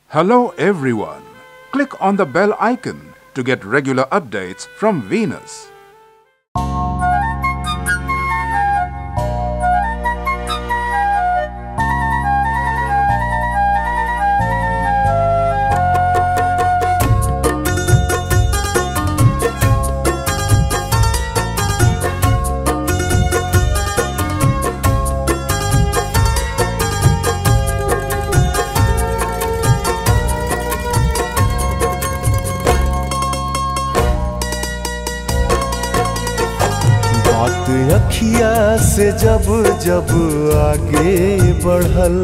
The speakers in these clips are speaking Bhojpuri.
Hello, everyone. Click on the bell icon to get regular updates from Venus. बात अखिया से जब जब आगे बढ़ल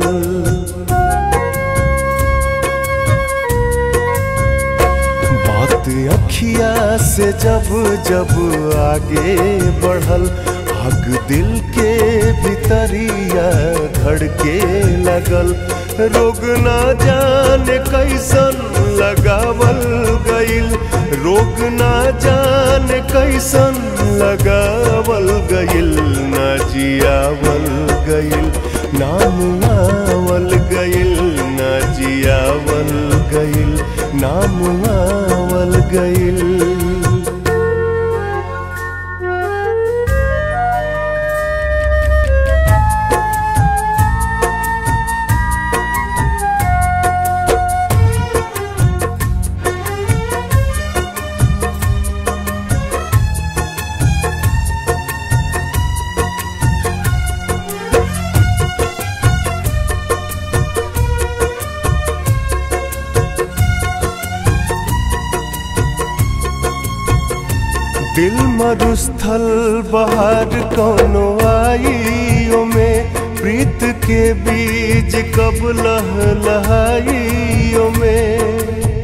बात अखिया से जब जब आगे बढ़ल आग दिल के भीतरिया धड़के लगल रोग ना जाने कैसन लगावल गइल रोग ना जाने कैसन लगावल गइल ना जियावल गइल नाम आवल गइल ना जियावल गइल नाम आवल गइल दिल मरुस्थल बाहर कौनो आइयो में प्रीत के बीज कब लह लहाइयो में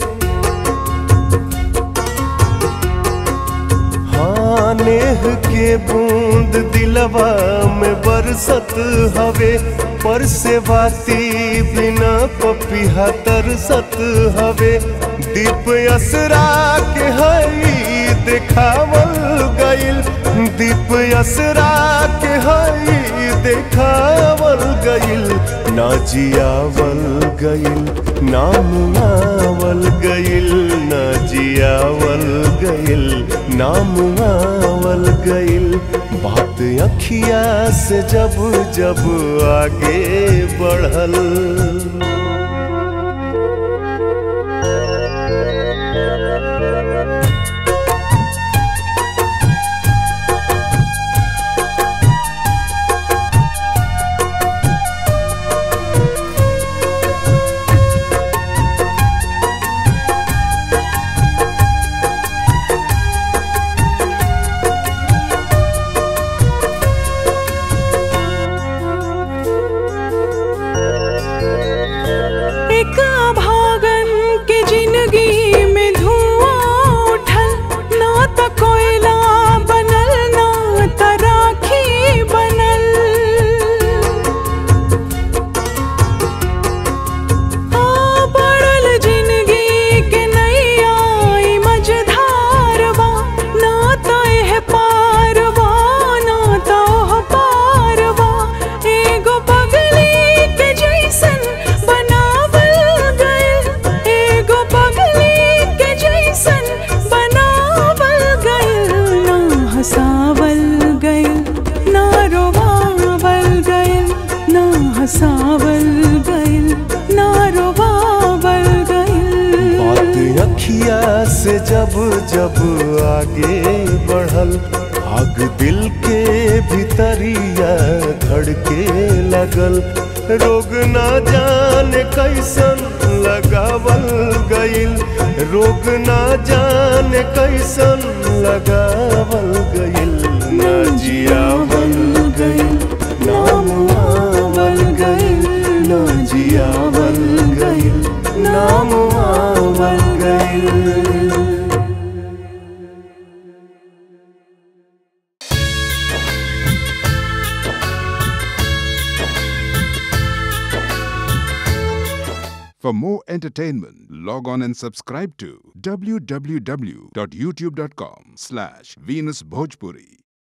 हाँ नेह के बूंद दिलवा में बरसत हवे पर से बाती बिना पपिहा तरसत हवे दीप असरा के हई देखावल गइल दीप असरा के हई देखावल गइल ना जियावल गइल नाम आवल गइल ना जियावल गइल नाम आवल गइल बात अखिया से जब जब आगे बढ़ल एक भागन के जिंदगी में धुआं उठल ना त कोयला बनल ना त राखी बनल आ पड़ल जिंदगी के नैया ई मझधारवा ना त एह पारवा ना त ओह पारवा एगो पगली के जैसन बनावल गइल एगो पगली के जैसन बनावल गइल ना हंसावल गइल ना रोवावल गइल ना हंसावल गइल ना रोवावल गइल बात अखिया से जब जब आगे बढ़ल आग दिल के भीतरिया धड़के लगल रोग ना जाने कैसन लगावल गइल रोग ना जाने कैसन लगावल गइल ना जियावल गइल नाम आवल गइल ना जियावल गइल नाम आवल गइल For more entertainment, log on and subscribe to www.youtube.com slash Venus Bhojpuri.